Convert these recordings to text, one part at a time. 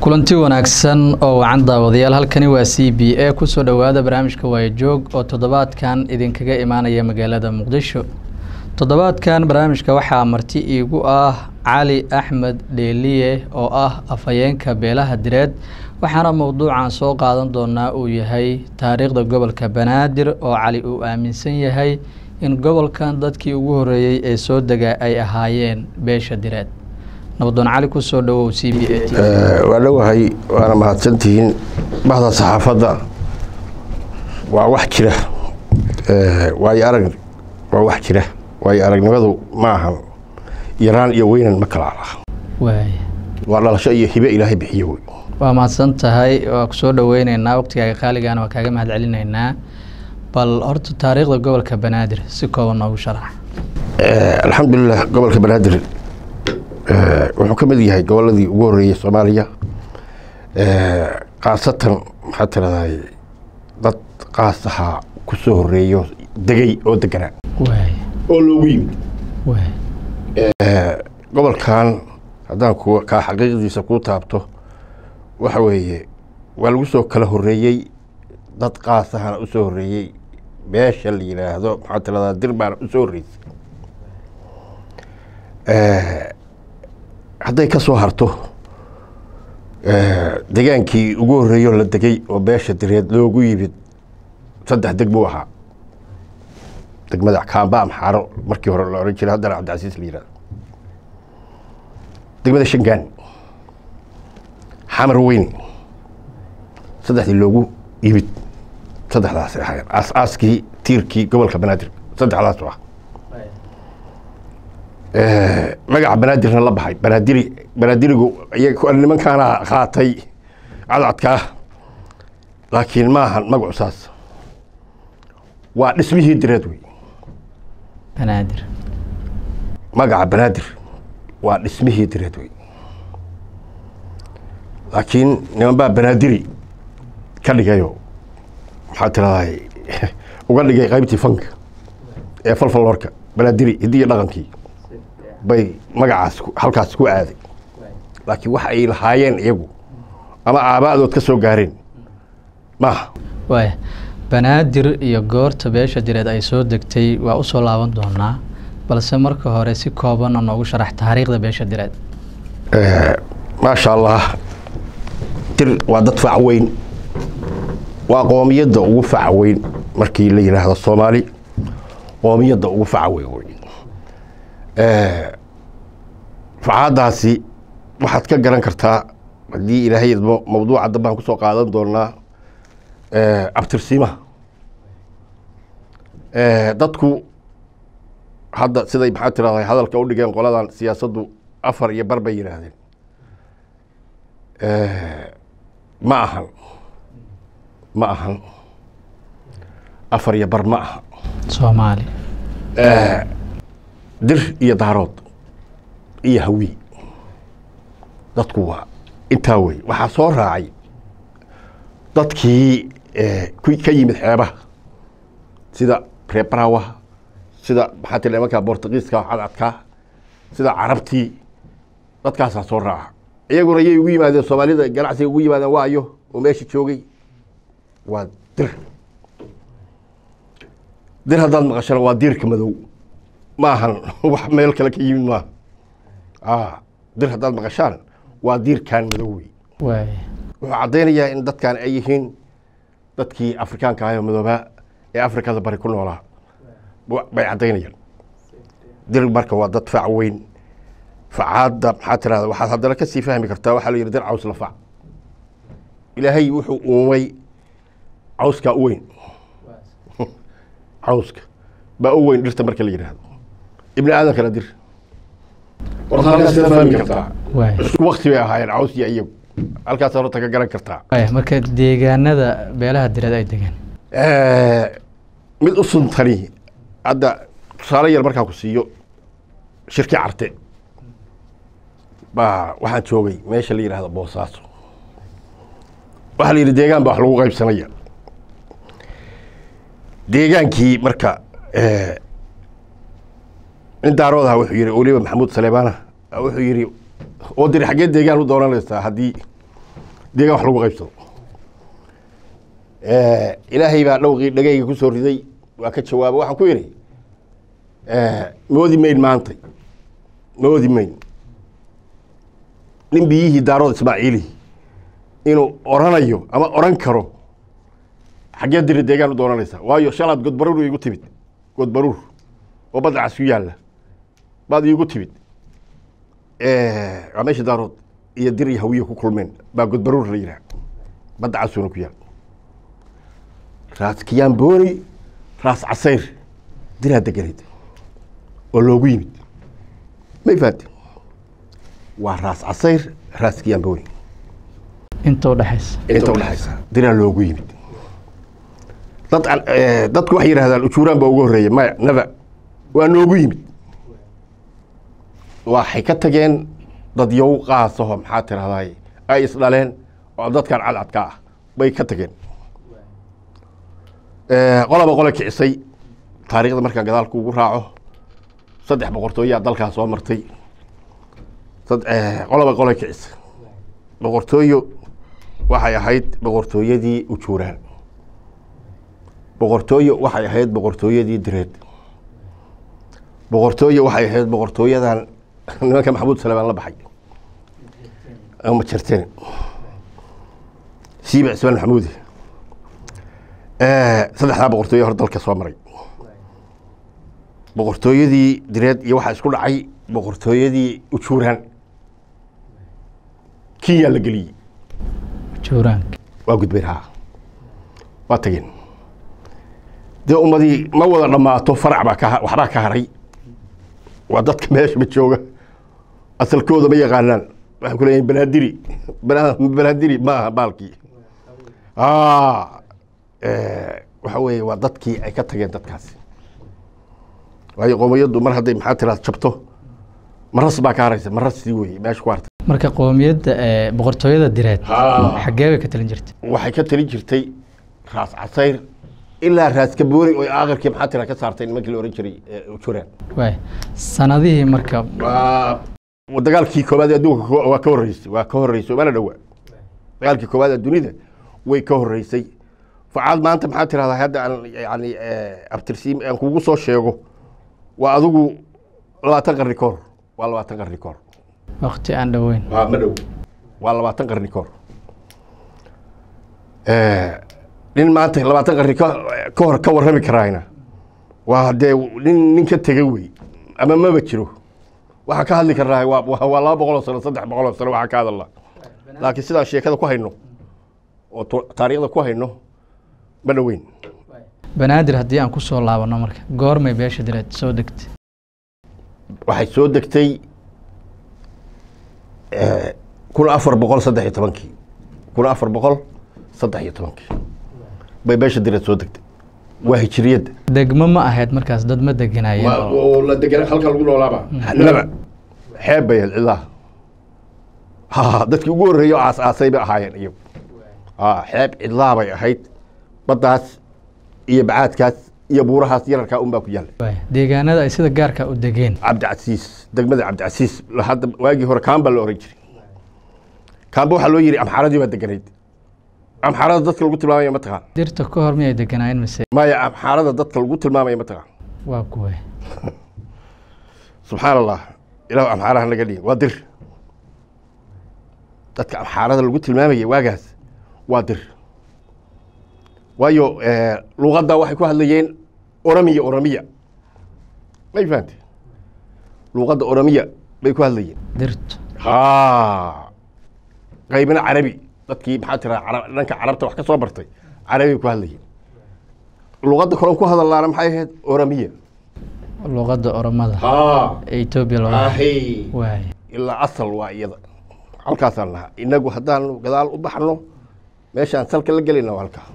kulanti wanaagsan oo wacan daawadayaal halkani waa c b a kusoo dhowaada barnaamijka waayajoog oo toddobaadkan idinkaga imaanaya magaalada muqdisho toddobaadkan barnaamijka waxaa marti iigu ah cali axmed dheeliye oo ah afhayeenka beelaha direed waxaana mowduucan soo qaadan doonaa uu yahay taariikhda gobolka banaadir oo cali uu aaminsan yahay in gobolkan dadkii ugu horeeyey ee soo dega ay ahaayeen beesha direed nabadoon cali kusoo dhawow c b a t waa dhowahay waana mahadsantihiin bahda saxaafadda waa wax jira waayo arag waa wax jira waayo aragnimadu ma ahan yaraan iyo weynan ma kala ala waaya waa dhalasho iyo hibe ilaahay bixiyo wey waa mahadsan tahay waa kusoo dhaweyneynaa waqtigaaga qaaligaana waa kaaga mahad celinaynaa bal horta taariikhda gobolka banaadir si kooban noogu sharax alxamdulilah gobolka banaadir wuxuu ka mid yahay goboladii ugu horeeyey soomaaliya khaasatan maxaa tiraday dad qaas ahaa ku soo horeeyo degay oo deganaa waaya oo loogu yimid waaya gobolkan haddaan ku kaa xaqiiqdiisa kuu taabto waxa weeye waa lagu soo kala horeeyey dad qaas ahana u soo horeeyey beesha la yidhaahdo maxaa tiradaa dir baana u soo horreysay hadday ka soo harto degaankii ugu horreeyo la degay oo beesha direed loogu yimid saddex deg buu ahaa degmada kaamba amxaaro markii hore la ohan jiray haddana cabdicasiis la yihahdo degmada shangaan xamar weyne saddexdii loogu yimid saddexdaasay ahaayeen aas-aaskii tiirkii gobolka banaadir saddexdaasu ah magaca banaadirna la baxay banaadiri banaadirigu nimankaana qaatay cadcadkaa laakiin ma ahan magacu saas waa dhismihii direed wey banaadir magaca banaadir waa dhismihii direed wey laakiin niman baa banaadiri ka dhigayo maxaa tiraday uga dhigay qaybtii fanka ee falfaloorka banaadiri hidiyo dhaqankii bay magacaas halkaas ku aaday laakiin wax ay lahaayeen iyagu ama aaba'dood ka soo gaareen maaha waaya banaadir iyo goorta beesha direed ay soo degtay waa usoo laaban doonaa balse marka hore si koobanna noogu sharax taariikhda beesha direed maasha allah dir waa dad fac weyn waa qoomiyadda ugu faca weyn markii la yidhaahdo soomaali qoomiyadda ugu faca weyn wey facaadaasi waxaad ka garan kartaa haddii ilaahay mawduuca dambaan kusoo qaadan doonaa abtirsiimaha dadku hadda siday maxaa tiraday hadalka u dhigeen qoladan siyaasaddu afar iyo bar bay yidhaahdeen ma ahan ma ahan afar iyo bar ma aha soomaali dir iyo daarood iyo hawi dadku waa intaa wey waxaa soo raacay dadkii ka yimid xeebaha sida reer barawaha sida maxaa tira nimanka bortugiiska cadcadkaa sida carabtii dadkaasaa soo raaca iyaguna yay ugu yimaadeen soomaalida ganacsiga ugu yimaadeen waayo oo meesha joogay waa dir dir haddaad maqashana waa diirka madow ma ahan wax meel kale ka yimid maaha dir haddaad maqashaan waa diirkan madow wey waaya wuxuu caddaynayaa in dadkan ay yihiin dadkii afrikaanka ahayo madoobaa ee afrikada bari ku noolaa bay caddaynayaan dir marka waa dad fac weyn facaadda maxaa tirahda waxaad haddana kasii fahmi kartaa waxaa la yidhi dir caws la fac ilaahay wuxuu uumay cawskaa u weyn cawska baa u weyn dhirta marka la yidhaahdo ibni aadamkana dir warta halkaas ka fahmi kartaa waaya isku wakti bay ahaayeen caws iyo iyagu halkaas horta ka garan kartaa waaya marka deegaanada beelaha direed ay degaan mid u suntani hadda tusaale yar markaan ku siiyo shirki carte baa waxaan joogay meesha la yidhaahdo boosaaso waxaa la yidhi deegaan baa wax lagu qaybsanaya deegaankii marka nin daarood aha wuxuu yihi weliba maxamuud saleemaana wuxuu yihi oo diri xaggee deegaan u doonanaysaa haddii deegaan wax lagu qaybsado ilaahay baa dhowqii dhagayga ku soo riday waa ka jawaaba waxaan ku yidhi moodi mayn maantay moodi mayn nin biyihii daarood ismaaciili inuu oranayo ama oran karo xaggee diri deegaan u doonanaysa waayo shalaad godbaruur iigu timid godbaruur oo badda cas ku yaalla baad iigu timid waa meesha daarood iyo dir iyo hawiye ku kulmeen baa godbaruur la yidhaha badda casuuna ku yaal raas kiyaambooni raas casayr diraa deganayd oo loogu yimid may fahamte waa raas casayr raas kiyaambooni inta udhexaysa inta udhexaysa diraa loogu yimid dad dadku waxay yidhahdaan ujuuraan baa ugu horreeya maya naba waa noogu yimid waxay ka tageen dad yow qaasaho maxaa tirahdaay ay isdhaleen oo dadkan cadcadka ah bay ka tageen qolaba qole kicisay taariikhda markaan gadaalku ugu raaco saddex boqortooyaa dalkaa soo martay qolaba qole kicisay boqortooyo waxay ahayd boqortooyadii ujuuraan boqortooyo waxay ahayd boqortooyadii direed boqortooyo waxay ahayd boqortooyadan nimanka maxamuud salebaan la baxay ma jirteen siiba cismaan maxamuudi saddexdaa boqortooyo hor dalka soo maray boqortooyadii direed iyo waxaa isku dhacay boqortooyadii ujuuraan kiyaa la geliyey juuraanka waa gudbeen ha waa tageen dee ummadii ma wada dhammaato farac baa ka waxbaa ka haray waa dadka meeshaba jooga asalkooda ma yaqaanaan waxay ku leeyihin banaadiri banaadiri ma aha baalkii waxa weeye waa dadkii ay ka tageen dadkaasi waayo qoomiyaddu mar hadday maxaa tiraad jabto maras baa ka haraysa marasii weye meesha ku hartay marka qoomiyadda boqortooyada direed Haa. xaggee bay ka talin jirtay waxay ka talin jirtay raas casayr ilaa raas kabooni oo aakhirkii maxaa tira ka saartay nimankii la ohan jiray juraan waay sanadihii marka waa dagaalkii koobaad ee adduunka ko- waa ka horreysay waa ka horreysay mana dhowaa dagaalkii koobaad ee dunida way ka horreysay facaad maanta maxaa tirahdaa hadda aan yani abtirsiim aan kugu soo sheego waa adigu labaatan qarni ka hor waa labaatan qarni ka hor waqti aan dhoweyn waa ma dhow waa labaatan qarni ka hor nin maanta labaatan qarni ka ka hor ka warrami karaayna waa dee nin nin ka tegay wey ama maba jiro waxaa ka hadli karnaa waa waa waa laba boqol oo sano saddex boqol oo sano waxaa ka hadalnaa laakiin sidaan sheekada ku hayno oo tu- taariikhda ku hayno ma dhoweyn banaadir haddii aan kusoo laabano marka goormay beesha direed soo degtay waxay soo degtay kun afar boqol saddex iyo tobankii kun afar boqol saddex iyo tobankii bay beesha direed soo degtay waa hijriyadda degmo ma ahayd markaas dad ma deganaayeen oo oo la degana halka lagu noolaaba laba xeeb bay ahayd cidaha ha dadkii ugu horreeyay oo aas aasay bay ahaayeen iyagu ha xeeb cidlaa bay ahayd baddaas iyo bacaadkaas iyo buurahaas yararkaa un baa ku yaalla waay deegaanada ay sida gaarka u degeen cabdicasiis degmada cabdicasiis la- hadda waagii hore kaamba la oran jiray kaamba waxaa loo yidhi amxaaradii baa deganayd amxaarada dadka lagu tilmaamaya ma taqaan dirta ka hor miyay deganaayeen mise maya amxaarada dadka lagu tilmaamaya ma taqaan waa kuway subxaan allah ilahu amxaaraha naga dhigin waa dir dadka amxaarada lagu tilmaamaya waagaas waa dir waayo luqadda waxay ku hadlayeen oramiya oramiya may fahante luqadda oramiya bay ku hadlayeen dirtu ha qaybina carabi dadkii maxaa tira cara- dhanka carabta wax ka soo bartay carabi ku hadlayeen luqadda kaloon ku hadalaana maxay ahayd oramiya luqadda oromada ha ee etoobiya looga ahi waay ilaa asal waa iyada halkaasaan lahaa inagu haddaanu gadaal u baxno meeshaan salka la gelayna waa halkaa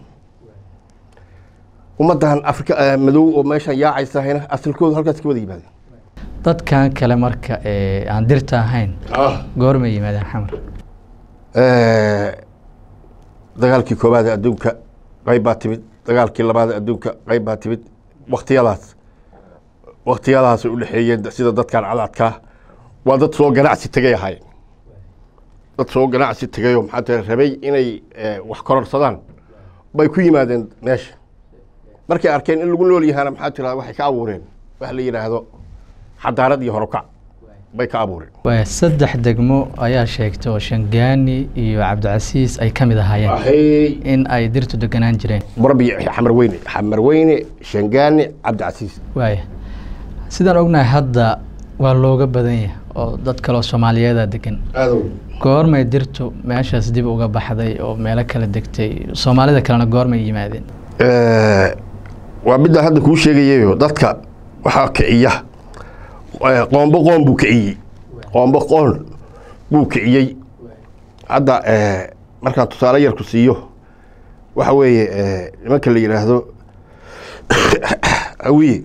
ummaddan afrika eh, madow oo meeshaan yaacaysahayna asalkoodu halkaas ka wada yimaadeen dadkan kale marka ee aan dirta ahayn goormay yimaadeen xamar dagaalkii koobaad ee adduunka qayb baa timid dagaalkii labaad ee adduunka qayb baa timid waktiyadaas waktiyadaas u dhexeeyeen sida dadkan cadadkaa waa dad soo ganacsi tegay ahaayeen dad soo ganacsi tegayoo maxaa tira rabay inay eh, wax kororsadaan bay ku yimaadeen meesha markay arkeen in lagu nool yahaana maxaa tira waxay ka abuureen wax la yidhaahdo xadaarad iyo horokac bay ka abuureen waaya saddex degmo ayaa sheegtay oo shangaani iyo cabdicasiis ay ka mid ahaayeen waxay in ay dirtu deganaan jireen barbi xamar weyne xamar weyne shangaani cabdicasiis waaya sidaan ognahay hadda waa looga badan yahay oo dad kaleo soomaaliyeeda degan aadow goormay dirtu meeshaas dib uga baxday oo meelo kala degtay soomaalida kalena goormay yimaadeen waa midaan hadda kuu sheegayayo dadka waxaa kiciya eh, qoombo qoon buu kiciyey qoombo qoon buu kiciyey hadda eh, markaan tusaale yar ku siiyo waxa weeye eh, nimanka la yidhaahdo hawiye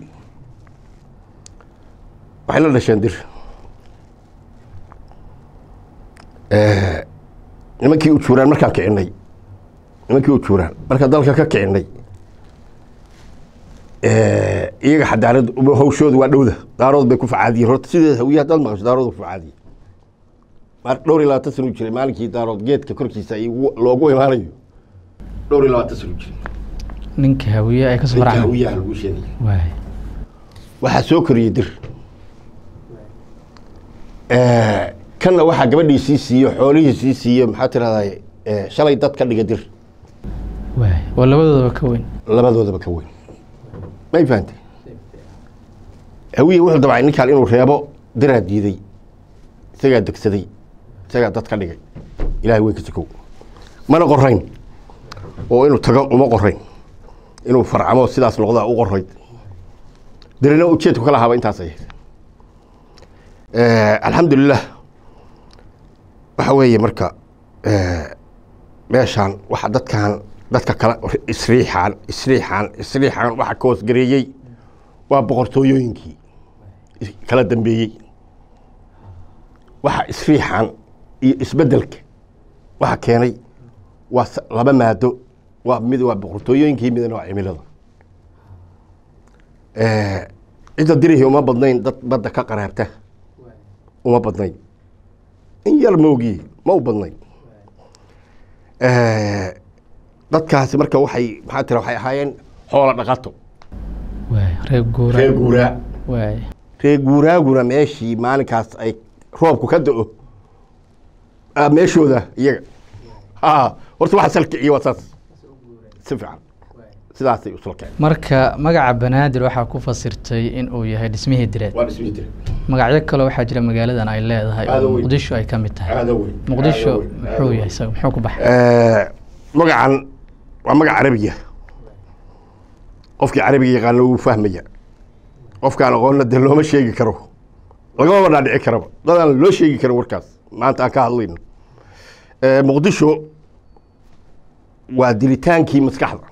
waxay la dhasheen dir Eh, nimankii u juuraan markaan kicinay nimankii u juuraan markaan dalka ka kicinay Eh, iyaga xadaarad hawshooda waa dhowda daarood bay ku facaadiyeen horta sideeda hawiye haddaad maqasho daarood ku facaadiyey mar dhowr iyo labaatan sano u jiray maalinkii daarood geedka korkiisa ay ugu- loogu imaanayo dhowr iyo labaatan sano u jiray ninka hawiye ay kasoo ninka faracmeen hawiyaha lagu sheegaya waaya waxaa soo koriyey dir Eh, kanna waxaa gabadhii sii siiyo xoolihii sii siiyo maxaa tirahday shalay dad ka dhiga dir waaya oo labadoodaba ka weyn labadoodaba ka weyn may fahantay hawiye wuxuu dabcay ninkaan inuu reebo diraa diiday isagaa degsaday isagaa dad ka dhigay ilahay wey ka sokow mana qorayn oo inuu tago uma qorayn inuu farcamo sidaas noqdaa u qorayd dirina ujeedku kala haba intaas ay ahayd Eh, alxamdulilah waxa weeye marka eh, meeshaan waxa dadkan dadka kale isriixaan isriixaan isriixaan waxa ka hoosgareeyey waa boqortooyooyinkii is- kala dambeeyey waxa isriixaan iyo isbeddelka waxa keenay waa s- laba maado waa mid waa boqortooyooyinkii midna waa cimilada Eh, cidda dirihii uma badnayn dad badda ka qaraabta uma badnayn in yar moogii ma u badnayn Eh, dadkaasi marka waxay maxaa tira waxay ahaayeen xoola dhaqato waaya reer guura reer guuraa waaya reer guuraaguna meeshii maalinkaas ay roobku ka da-o ah, meeshooda iyaga ha horta waxa salkiciye waa saas si fiican sidaasay u salkeen marka magaca banaadir waxaa ku fasirtay in uu yahay dhismihii direed waa dhismii jira magacyo kale waxaa jira magaaladan ay leedahay Aad u oo weyn. muqdisho ay ka mid tahay aada weyn muqdisho aada weyn, aada muxuu weyn. yahay isaga muxuu ku baxay Eh, magacan waa magac carabiya qofkii carabiga yaqaano wuu fahmaya qofkaan aqoonna dee looma sheegi karo lagamaba dhaadhici karaba dadaan loo sheegi karin warkaas maanta aan ka hadlayno Eh, muqdisho waa dilitaankii maskaxda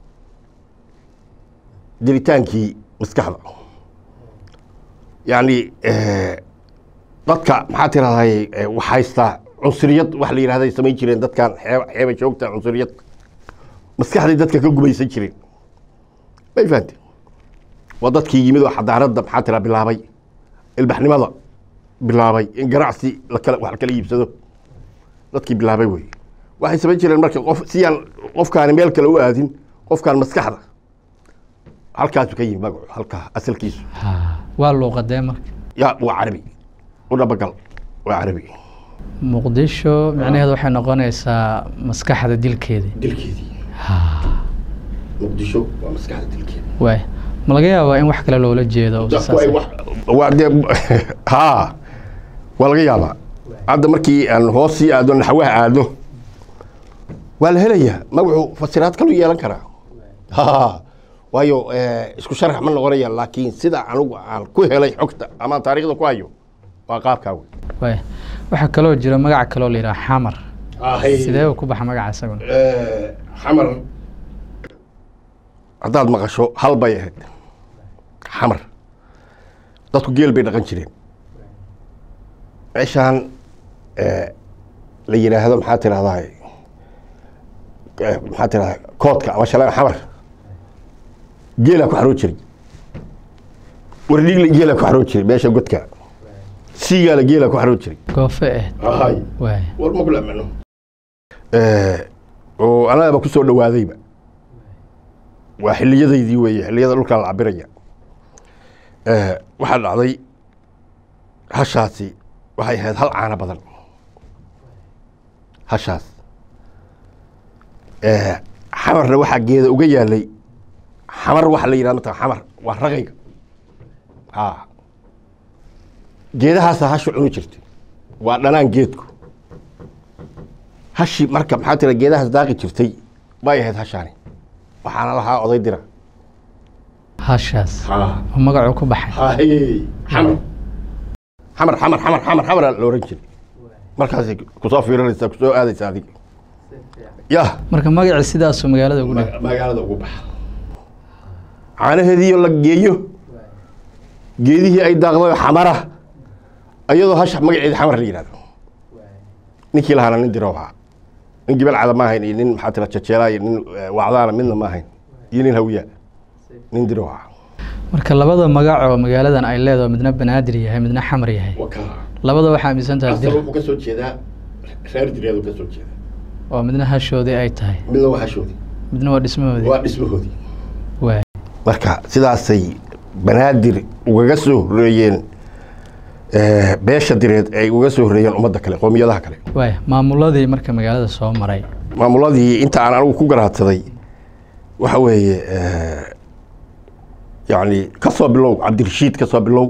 dilitaankii maskaxda yacni eh, dadka maxaa tirahday wax haystaa cunsuriyad wax la yidhahday samayn jireen dadkan xeeb xeeba joogta cunsuriyad maskaxday dadka ka gumaysan jireen may fahante waa dadkii yimid oo xadaaradda maxaa tira bilaabay ilbaxnimada bilaabay in ganacsi lakala wax kala iibsado dadkii bilaabay wey waxay samayn jireen marka qof siyaan qofkaani meel kale u aadin qofkaan maskaxda halkaasu ka yimi magacu halkaa asalkiisu Ha, waa luuqadee marka ya waa carabi u dhabagal waa carabi muqdisho micnaheedu waxay noqonaysaa maskaxda dilkeedii dilkeedii Ha, muqdisho waa maskaxda dilkeeda waaya ma laga yaabaa in wax kale loola jeedo oo dadku ay saas- wax waa dee ha waa laga yaabaa hadda markii aan hoos sii aado naxwaha aado waa la helayaa magacu fasiraad kalu yeelan karaa ha waayo eh, isku sharax ma noqonaya laakiin sida anigu aan ku helay xogta ama aan taariikhda ku hayo waa qaabkaa wey waaya waxaa kaloo jira magac kaloo la yidhaha xamar sidee uu ku baxa magaca isaguna xamar haddaad maqasho hal bay ahayd xamar dadku geel bay dhaqan jireen meeshaan eh, la yidhaahdo maxaa tirahdaa maxaa tirahdaa koodka ama shalaan xamar geelaa ku xaroo jiray wardhigle geelaa ku xaroo jiray meesha godka siigaala geela ku xaroon jiray goofe eh hay waay war ma kula micno oo anagaba ku soo dhawaadayba waa xiliyadaydii weeye xiliyada dhulkaa la cabiraya waxaa dhacday hashaasi waxay ahayd hal caano badan hashaas xamarna waxaa geeda uga yaalay xamar waxa la yidhahda mata xamar waa raqayga a geedahaasa hasha cuni jirtay waa dhanaan geedku hashi marka maxaa tira geedahaas daaqi jirtay bay ahayd hashaani waxaana lahaa oday dira hashaas oo magacuu ku baxay xamar xamar xamar xamar xamar xamara la oran jiray markaasay kusoo fiiranaysaa kusoo aadaysa adiga yah marka magacii sidaasuu magaalada ugu dhig magaalada ugu baxa caanaheediiyo la geeyo geedihii ay daaqday xamara iyadoo hasha magaceeda xamar la yidhahdo ninkii lahaana nin diro ahaa nin gibal cada ma ahayn iyo nin maxaa tira jajeelaa iyo nin wacdaana midna ma ahayn iyo nin hawiya nin diro ahaa marka labada magac oo magaaladan ay leedaho midna banaadir yahay midna xamar yahay labada waxaa aaminsan tahay dir wuxuu ka soo jeedaa reer direedu ka soo jeeda oo midna hashoodii ay tahay midna waa hashoodii midna waa dhismahoodii waa dhismahoodii waay marka sidaasay banaadir ugaga soo horeeyeen beesha direed ay uga soo horeeyeen ummadda kale qoomiyadaha kale waay maamuladii marka magaalada soo maray maamuladii inta aan anigu ku garaadsaday waxa weeye yani ka soo bilow cabdirashiid ka soo bilow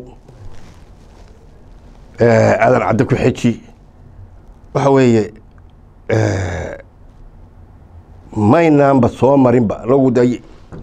aadan cadde ku xeji waxa weeye maynaanba soo marinba anagu day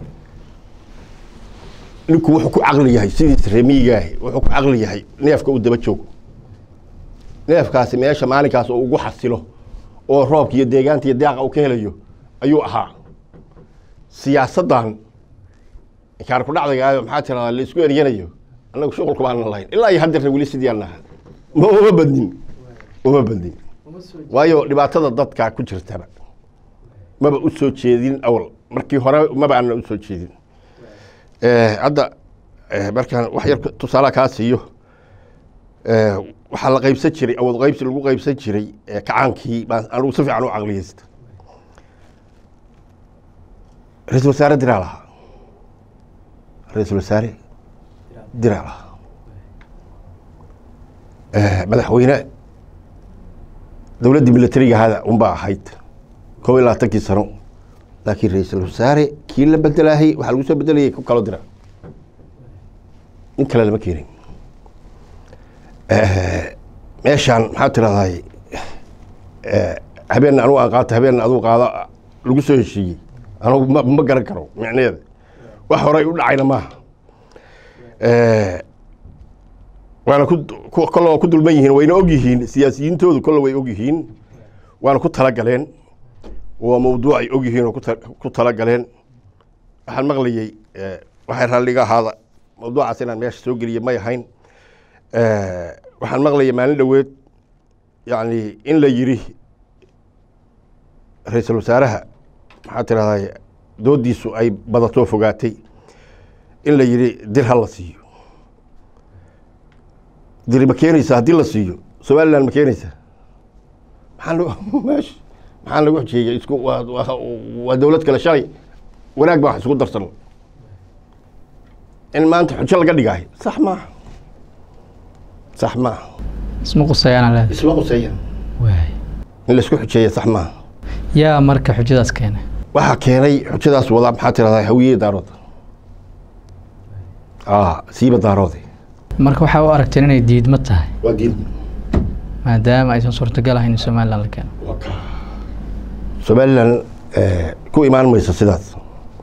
ninku wuxuu ku caqli yahay sidiis remiigaahi wuxuu ku caqli yahay neefka uu daba joogo neefkaasi meesha maalinkaas oo ugu xasilo oo roobka iyo deegaanta iyo daaqa uu ka helayo ayuu ahaa siyaasaddan inkaan ku dhacdagaayo maxaa tiradaa la isku eryanayo annagu shuqulka baanan lahayn ilaa iyo haddeerna weli sidii aan naha ma uma badnin uma badnin waayo dhibaatada dadka ku jirtaba maba u soo jeedin awal markii hore maba aanna u soo jeedin hadda markaan wax yar tusaalaha kaa siiyo waxaa la qaybsan jiray awood qaybsi lagu qaybsan jiray kacaankii baan anugu si fiican u caqliyeysta ra-isul wasaare diraa lahaa ra-isul wasaare diraa lahaa madaxweyne dowladdii militariga hada unbaa ahayd kob iyo labaatankii sano laakiin ra-iisul wasaare kii la bedelaahay waxaa lagu soo bedelayay ku kaloo dira nin kale lama keenin meeshaan maxaa tirahday habeenna anugu aan qaato habeenna aduu qaado lagu soo heshiiyey anugu ma ma garan karo micneeda wax horey u dhacayna maaha waana ku kolle waa ku dulman yihiin wayna og yihiin siyaasiyiintoodu kolle way og yihiin waana ku talagaleen waa mawduuc ay og yihiin oo ku talagaleen waxaan maqlayey waxay raalliga ahaada mawduucaas inaan meesha soo geliye may ahayn waxaan maqlayay maalin dhoweed yani in la yiri ra-iisul wasaaraha maxaa tirahday doodiisu ay badatoo fogaatay in la yiri dir ha la siiyo diri ma keenaysa haddii la siiyo somaliland ma keenaysa maxaa meesha maxaa lagu xujeeyey isku waa waa dowlad kale shalay wanaag baa wax isku darsan in maanta xujo laga dhigaayo sax maaha sax maaha isma qusayaana leedahay isma quseeya waay in laisku xujeeya sax maaha yaa marka xujadaas keenay waxaa keenay xujadaas wadaa maxaa tirahdaa hawiye daarood a siiba daaroode marka waxaa u aragteen inay diidmo tahay waa diin maadaama aysan suurtagal ahayn in somaliland la keeno somaliland ku imaan mayso sidaas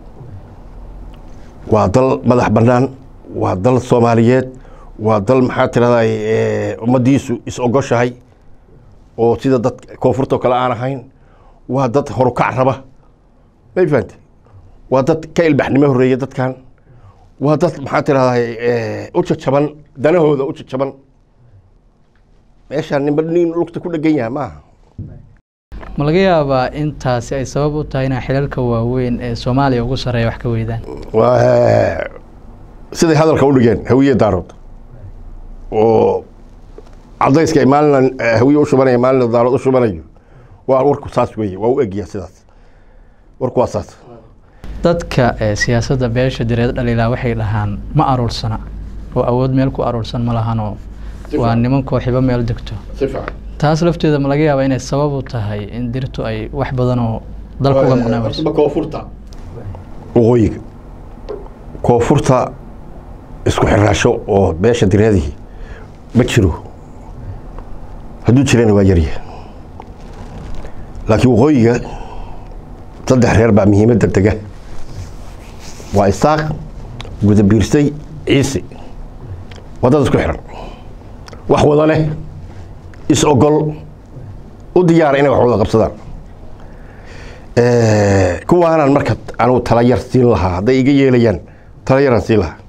waa dal madax bannaan waa dal soomaaliyeed waa dal maxaa tirahday ummaddiisu is ogoshahay oo sida dad koonfurtoo kale aan ahayn waa dad horukac raba may fahante waa dad ka ilbaxnimo horreeya dadkan waa dad maxaa tirahday u jajaban danahooda u jajaban meeshaan ninba nin lugta ku dhegan yahay maaha ma laga yaabaa intaasi ay sabab u tahay inaa xilalka waaweyn ee soomaaliya ugu sarreeya wax ka weydaan waa siday hadalka u dhigeen hawiye daarood oo cadayska ay maalina hawiye u shubanayo maalina daarood u shubanayo waa warku saas weeye waa u egyaa sidaas warku waa saas dadka ee siyaasadda beesha direed dhaliilaa waxay dhahaan ma aruursana oo awood meel ku aruursan ma lahanoo waa niman kooxibo meel degto si fiican taas lafteeda ma laga yaabaa inay sabab u tahay in dirtu ay wax badan oo dalka uga maqnaamayso koonfurta waqooyiga koonfurta isku xiraasho oo beesha direedihii ma jiro hadduu jirana waa yarya laakiin waqooyiga saddex reer baa muhiimadda dega waa isaaq gudabiirsay ciise waddada isku xiran wax wada leh is ogol u diyaara inay wax wada qabsadaan kuwaanaan marka anugu tala yar siin lahaa hadday iga yeelayaan tala yaraan siin lahaa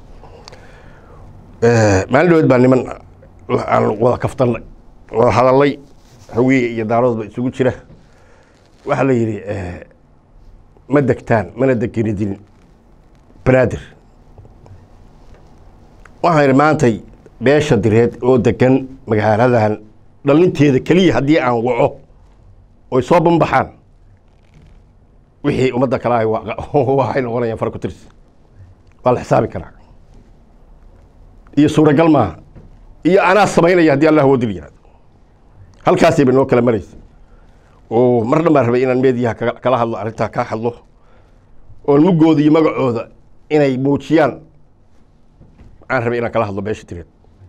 maalin dhaweed baa niman aan wada kaftanay wada hadalay hawiye iyo daaroodba isugu jira waxaa la yidhi ma degtaan mana degenidin banaadir waxaan idhi maantay beesha direed oo degan magaaladan dhalinteeda keliya haddii aan waco oy soo banbaxaan wixii ummadda kale ahay waxay noqonayaan far ku tirsi waa la xisaabi karaa iyo suuragal maaha iyo anaa samaynaya haddii allah wadil yihahdo halkaasayba noo kala maraysa oo mar dhan baan rabay inaan meediyaha kaga- kala hadlo arrintaa kaa hadlo oon mugooda iyo magacooda inay muujiyaan aan rabay inaan kala hadlo beesha direed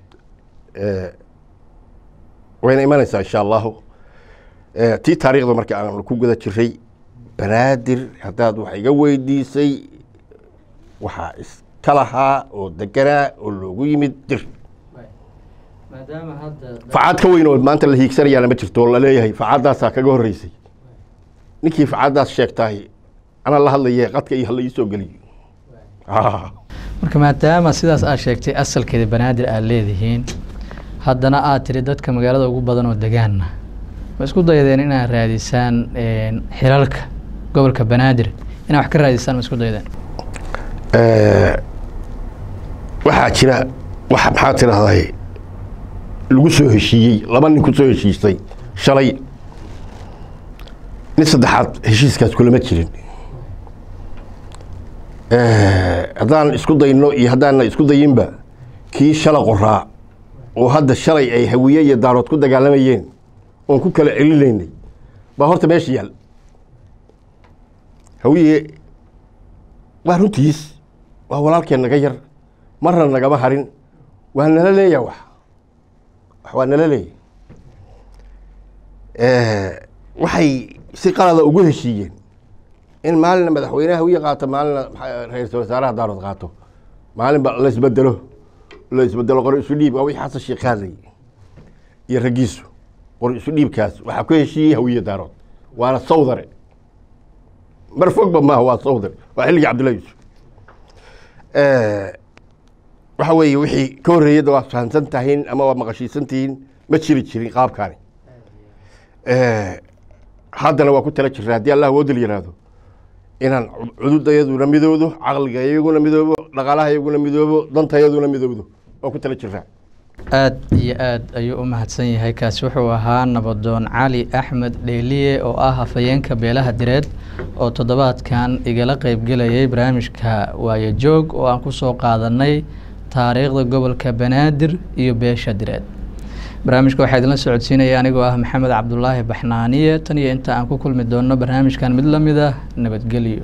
wayna imanaysaa insha allahu Eh, tii taariikhda marka aan ku guda jiray banaadir haddaad wax iga weydiisay waxaa iska lahaa oo deganaa oo loogu yimid dir maadaama hadda facaad ka weyn oo maanta la hiigsanayaana ma jirto oo la leeyahay facaadaasaa kaga horreysay ninkii facaadaas sheegtahay anaa la hadlaye qadka iyo hala ii soo geliyo Ah. marka maadaama sidaas aad sheegtay asalkeeda banaadir aad leedihiin haddana aad tiri dadka magaalada ugu badan oo degaanna ma isku daydeen inaad raadisaan een, xilalka gobolka banaadir inaad wax ka raadisaan ma isku daydeen Eh, waxaa jira wax maxaa tidahday lagu soo heshiiyey laba nin ku soo heshiisay shalay nin saddexaad heshiiskaas kulama jirin Eh, haddaan isku dayno iyo haddaana isku dayinba kii shala qoraa oo hadda shalay ay hawiye iyo daarood ku dagaalamayeen oon ku kala celinaynay baa horta meesha yaal hawiye waa runtiis waa walaalkeen naga yar marna nagama harin waa nala leeya wax wax waa nala leeya waxay si qalada ugu heshiiyeen in maalina madaxweynaha hawiye qaato maalina maxaa- ra-iisul wasaaraha daarood qaato maalinba la isbedelo la isbedelo qori isu dhiib waa wixii xasan sheekh hadlay iyo raggiisu qori isu dhiibkaas waxaa ku heshiiyey hawiye daarood waana sawdare mar fogba maaha waa sawdar waa xilligii cabdullahi yuusuf waxa weeye wixii ka horreeyada waa fahamsan tahiin ama waa maqashiisan tihiin ma jiri jirin qaabkaani haddana waa ku tala jirna haddii allah woodil yidhaahdo inaan cududayaduna midoodo caqligayaguna midoobo dhaqaalahayaguna midoobo dantayaduna midoobdo waa ku tala jirnaa aad iyo aad ayuu u mahadsan yahay kaasi wuxuu ahaa nabadoon cali axmed dheeliye oo ah hafayeenka beelaha direed oo toddobaadkan igala qeybgelayay barnaamijka waayo joog oo aan kusoo qaadanay taariikhda gobolka banaadir iyo beesha direed barnaamijka waxaa idinla socodsiinaya anigoo ah maxamed cabdulaahi baxnaaniye tan iyo inta aan ku kulmi doono barnaamijkan mid lamid ah nabadgelyo